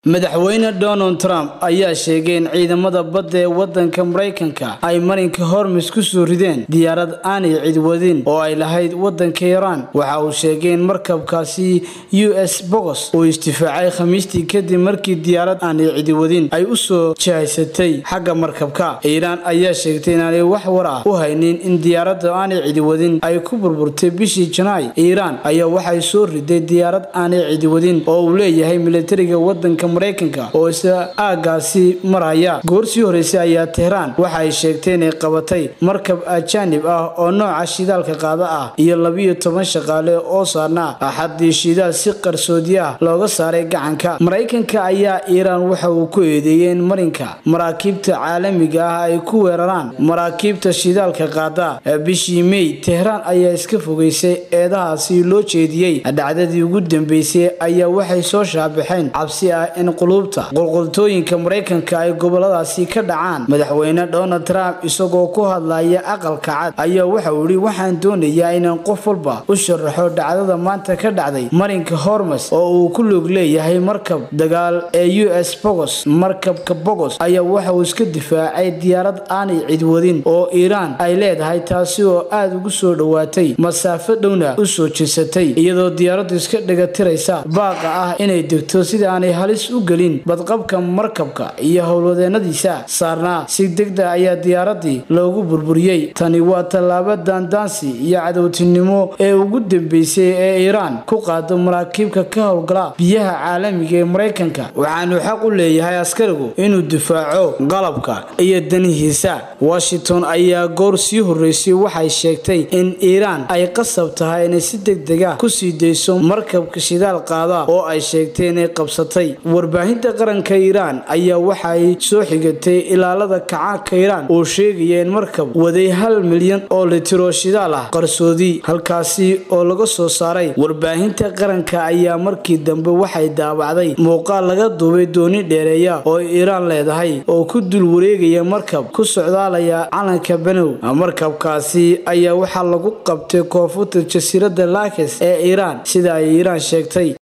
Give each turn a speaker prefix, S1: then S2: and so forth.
S1: madaxweyne donald trump ayaa sheegay in ciidamada badda ee wadanka maraykanka ay marinka hormis ku soo rideen diyaarad aanay cid wadin oo ay lahayd wadanka iiraan waxa uu sheegay in markabkaasi u s bogos uu istifaacay khamiistii kadib markii diyaarad aanay cidi wadin ay u soo jihaysatay xagga markabka iiraan ayaa sheegtay inaanay wax war ah u haynin in diyaaradda aanay cidi wadin ay ku burburtay bishii janaay iiraan ayaa waxay soo riday diyaarad aanay cidi wadin oo uu leeyahay militariga wadanka maraykanka oo isla aagaasi maraya goorsii horeysay ayaa tehraan waxa ay sheegtay inay qabatay markab ajaanib ah oo nooca shidaalka qaada ah iyo labiyo toban shaqaale oo saarnaa axadii shidaal si qarsoodi ah looga saaray gacanka maraykanka ayaa iiraan waxa uu ku eedeeyey in marinka maraakiibta caalamiga ah ay ku weeraraan maraakiibta shidaalka qaada bishii mey tehraan ayaa iska fogeysay eedahaasi loo jeediyey dhacdadii ugu dambeysay ayaa waxay soo shaabaxeen cabsi ah in quluubta qulqultooyinka maraykanka ay goboladaasi ka dhacaan madaxweyne donald trump isagoo ku hadlaya aqalka cad ayaa waxauu yidhi waxaan doonayaa inaan qof walba u sharaxo dhacdada maanta ka dhacday marinka hormes oo uu ku lug leeyahay markab dagaal ee u s bogos markabka bogos ayaa waxa uu iska difaacay diyaarad aanay cidwadin oo iiraan ay leedahay taasi oo aada ugu soo dhowaatay masaafo dhowna u soo jirsatay iyadoo diyaaraddu iska dhagatiraysa baaqa ah inay degto sida aanay halis u gelin badqabka markabka iyo howlwadeenadiisa saarnaa si degda ayaa diyaaradii loogu burburiyey tani waa tallaabo daandaansi iyo cadowtinimo ee ugu dambeysay ee iiraan ku qaado maraakiibka ka howlgala biyaha caalamiga ee maraykanka waxaanu xaq u leeyahay askarigu inuu difaaco qalabka iyo danihiisa washington ayaa goor sii horeysay waxay sheegtay in iiraan ay qasab tahay inay si degdega kusii dayso markabka shidaal qaada oo ay sheegtay inay qabsatay warbaahinta qaranka iiraan ayaa waxay soo xigatay ilaalada kacaanka iiraan oo sheegaya in markab waday hal milyan oo litiro shidaal ah qarsoodi halkaasi oo laga soo saaray warbaahinta qaranka ayaa markii dambe waxay daabacday muuqaal laga duubay dooni dheereeya oo iiraan leedahay oo ku dul wareegaya markab ku socdaalaya calanka benow markabkaasi ayaa waxaa lagu qabtay koonfurta jasiiradda laakes ee iiraan sida ay iiraan sheegtay